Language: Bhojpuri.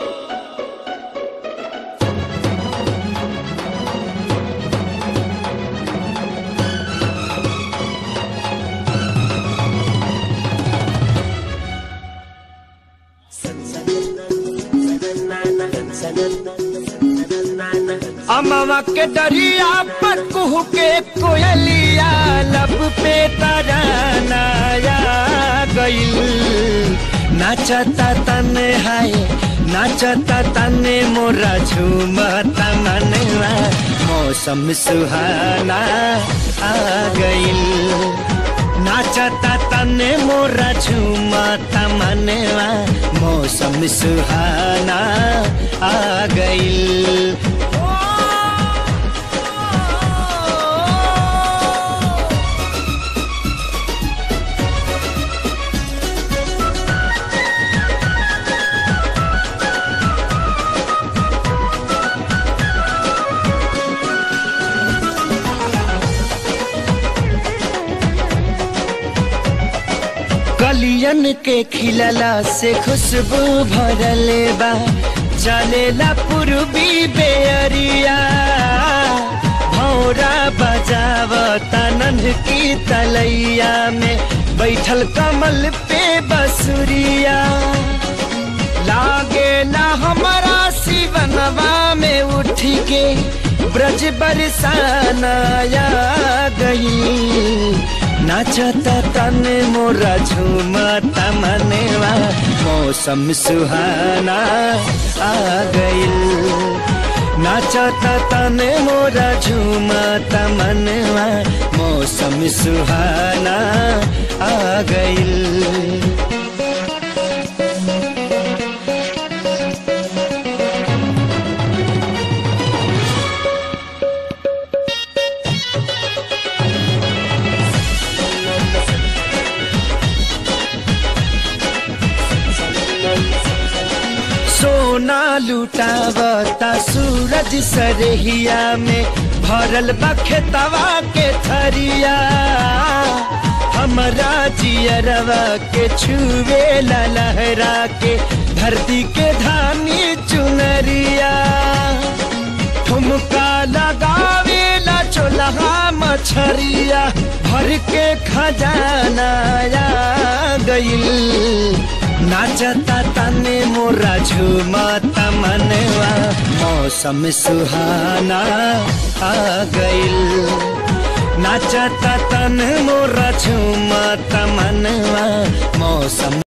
अमवा के डरिया पर कुहू के कोयलिया लब पे तरानाया गईल नाचता तने हाय नाचता तने मोरा झूमता मनवा मौसम सुहाना आ गईल नाचता तने मोरा झूमता मनवा मौसम सुहाना आ गईल कलियन के खिलला से खुशबू भरले बा चलेला पूर्वी बेअरिया भौरा बजाव तनन की तलैया में बैठल कमल पे बसुरिया लागे ना हमारा शिवनवा में उठ के ब्रज बरसानाया गई नाचता तने मोरा झूमता मनवा मौसम सुहाना आ गईल नाचता तने मोरा झूमता मनवा मौसम सुहाना आ गईल सोना लुटावता सूरज सरहिया में भरल बखेतवा के थरिया हमरा जियरवा के छुवे ला लहरा के धरती के धानी चुनरिया ठुमका लगावे ला चोलहा मछरिया भर के खजाना आ गईल नाचता तने मोरा झूमता मनवा मौसम सुहाना आ गईल नाचता तन मोरा झूमता मनवा मौसम